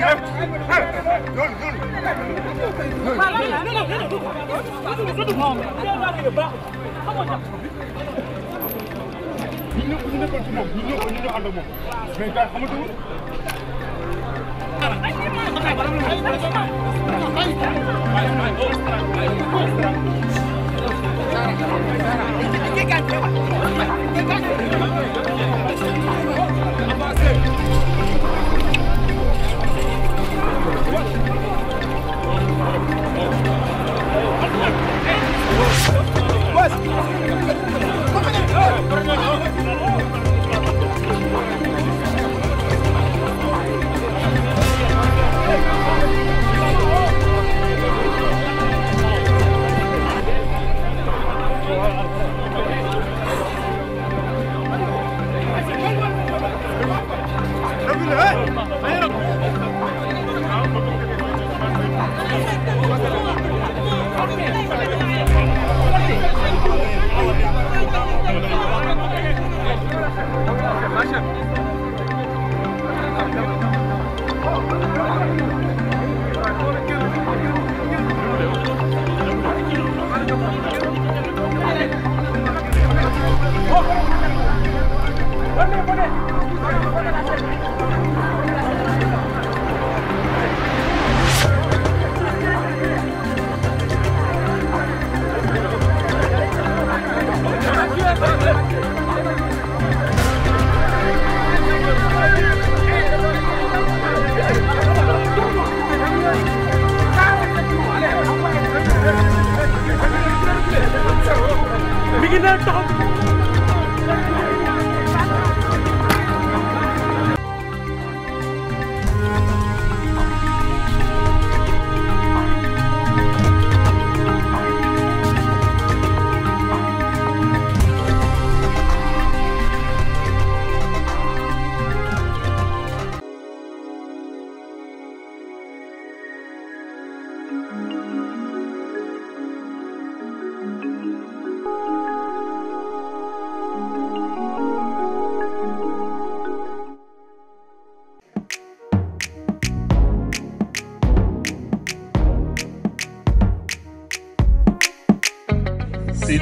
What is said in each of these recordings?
Sen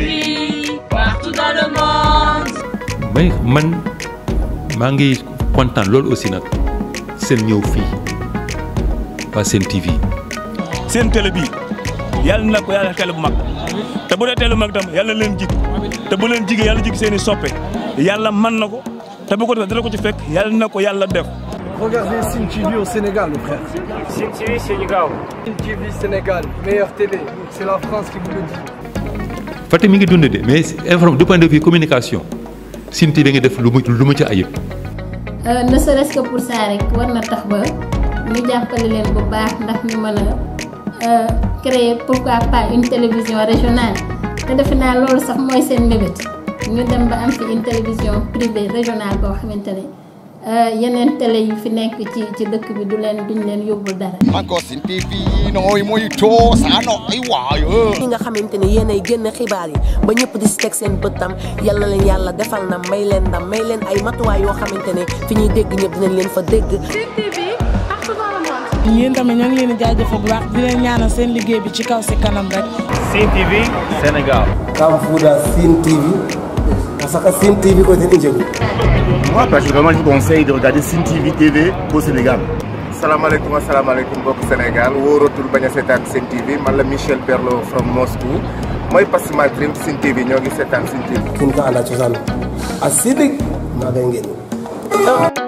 TV partout dans le monde. mais man maa ngi kontaan loolu aussi nag seen ñëw fii waa Sen TV. seen télé bi yàlla na ko yàlla télé bu mag te bu dee télé bu mag tam yàlla na leen jig te bu leen jigee yàlla jig seen i soppe yàlla man na ko te bu ko defee dina ko ci fekk yàlla na ko yàlla def. Regardez Sim TV au Sénégal, mon frère. Sim TV Sénégal. Sim TV Sénégal, meilleure télé. C'est la France qui vous le dit. Fatick mi ngi dund de mais informe du point de vue communication Sen TV ngi def lu mu lu mu ci ayib. ne serait-ce que pour ça rek war na tax ba ñu jàppale leen bu baax ndax ñu mën a créer pourquoi pas une télévision régionale te defe naa loolu sax mooy seen mbébét ñu dem ba am fi une télévision privée régionale boo xamante ne yeneen télé yu fi nekk ci ci dëkk bi du leen duñ leen yóbbul dara. encore Sen TV nooy mooy too saa no ay waayo ñi nga xamante ne yéenay génn xibaar yi ba ñëpp di si teg seen bëttam yal na leen yàlla defal na may leen ndam may leen ay matuwaay yoo xamante ne fi ñuy dégg ñëpp dinañ leen fa dégg. yéen tamit ñoo ngi leen di jaajëfal bu baax di leen ñaanal seen liggéey bi ci kaw si kanam rek. Sen TV Sénégal. Kamfuda Sen TV parce que Sen TV ko ten i njegu Moi, personnellement, je vous conseille de regarder Sen TV TV au Sénégal. salaamaaleykum asalaamaaleykum mbokk Sénégal wóoratul bañ a seetaan Sen TV man la Michel Perlo from Moscou mooy Pass My Dream Sen TV ñoo ngi seetaan Sen TV. kin ka anda cosaan a sidik maaga i ngenu